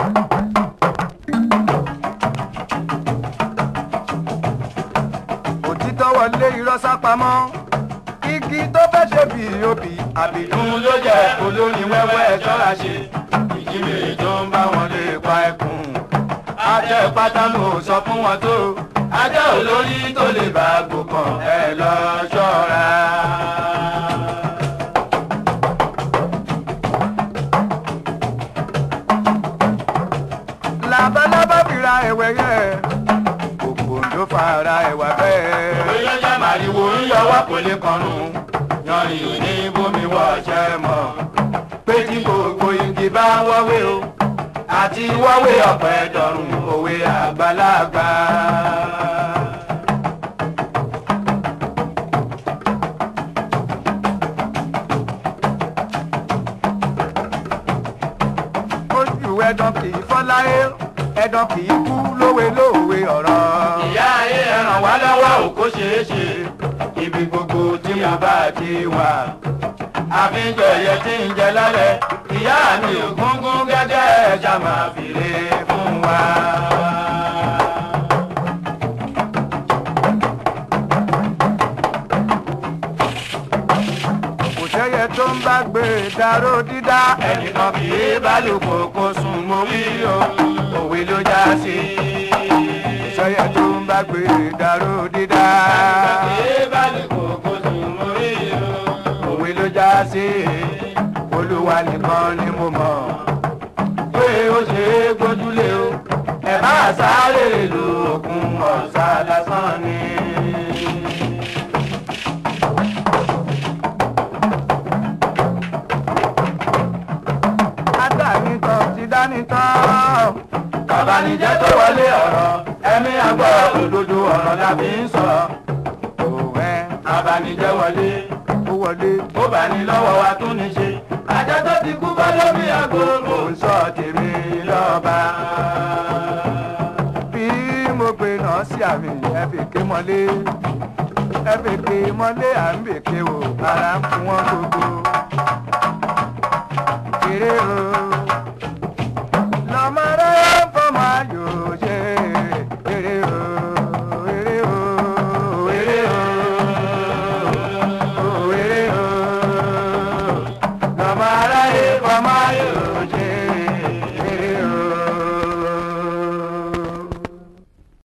òtítọ́ wọlé irọ́ sápamọ́ igi tó fẹ́ ṣe bí òbí àbìdún ló jẹ́ olórin wẹ́wẹ́ ṣọ́ra ṣe ìjímèrè tó ń bá wọn lè pa ẹkùn ajẹ́ pátánù sọ fún wọn tó ajẹ́ olórí tó lè bá gbòkàn ẹ lọ ṣọ́ra. labalábá fira ẹ̀wẹ̀ yẹ òpó ló fara ẹ̀wà bẹ́ẹ̀. òwe ló jẹ́ màrìwò ń yọwọ́ kò lè kọrùn yanrìn ò ní bómi wọ́ ọ̀ṣẹ́ mọ́ pé tí gbogbo igi bá wọ́wé o àti wọ́wé ọ̀pẹ dọ̀rùn òwe àgbàlagbà. ojú ẹ̀dán kì í fọ́láyé ẹ̀dán kì í kú lówe lówe ọ̀rọ̀. ìyá ayé ẹ ràn wá lọ́wọ́ ò kó ṣeé ṣe ibi gbogbo tí mo bá ti wà. àfihàn ẹ̀yẹ tí ń jẹ lálẹ́ ìyá mi ò gúngún gẹ́gẹ́ ẹja máa fìlè fún wa. kò sẹ́yẹ tó ń bá gbé dáró dídá ẹnìkan kì í bálòpọ̀ kó sùn mọ́ wí o òwe ló já sí. kò sẹ́yẹ tó ń bá gbé dáró dídá ẹnìkan kì í bálòpọ̀ kó sùn mọ́ wí o òwe ló já sí. olúwa nìkan ni mo mọ̀ pé ó ṣe é gbójúlé o ẹ̀ bá sáré lu òkun ọ̀sà lásán ni. adánitọ́ ti dánitọ́. Kàbánijẹ́ tó wọlé ọ̀rọ̀, ẹ̀mí àgbọ̀ òdodo ọ̀rọ̀ la fi ń sọ. Òwe abanijẹ́ wọlé, ó wọlé, ó bá ní lọ́wọ́ wa tún ní ṣe. Ajá tó ti kú bá lómi àgbo, mò ń sọ tèmi lọ́ba. Bí mo pe náà sí àmì ẹ̀fẹ̀kẹ́ mọ́lé, ẹ̀fẹ̀kẹ́ mọ́lé à ń bèké wò, ara ń fún wọn gbogbo. Kéré o.